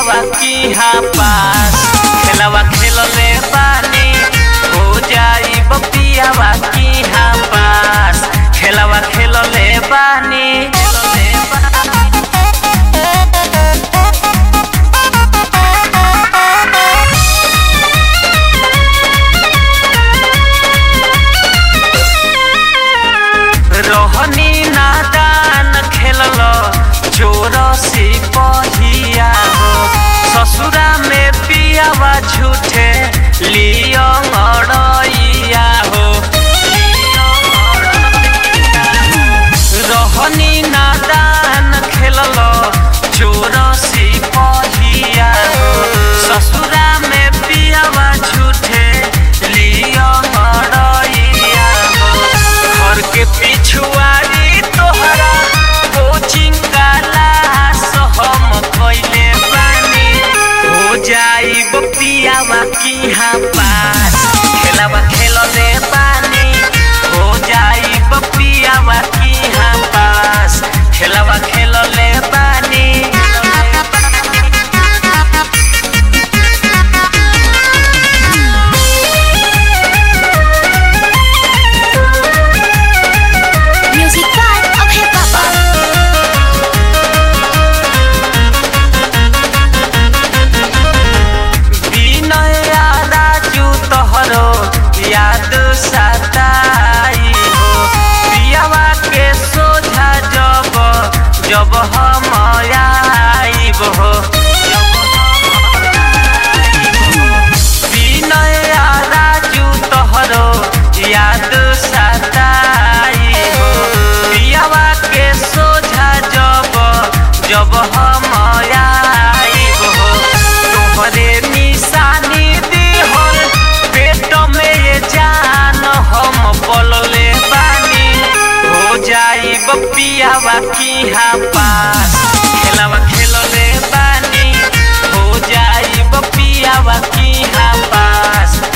पियावा की हाँ पास खेलवा खेलले बानी हो जाई पियावा की हाँ पास खेलवा खेलले बानी खेलले बानी रोहनी नादान खेलल चोर सिपहिया हो ससुरा में पियावा झूठे लियो अड़इया हो रोहनी नादान खेलल चोर सिपहिया हो ससुरा में पियावा झूठे लियो अड़इया हो घर के पिछुआरी तोहरा कोचिंग क्लास हम कइले बानी हो जाई पियावा की हाँ पास खेलवा खेलले बानी हो जाई पियावा की हाँ पास खेलवा खेलले बानी Music by Abhay Papa. विनय राजू तोहरो याद सताई हो पियावा के सोझा जब जब हम आइब हो विनय राजू तोहरो याद सताई हो पियावा के सोझा जब जब हम आइब हो तोहरे निशानी दिहल पेट में ये जान हम बोलले बानी हो जाई पियावा की हाँ पास खेलवा खेलले बानी हो जाई पियावा की हाँ पास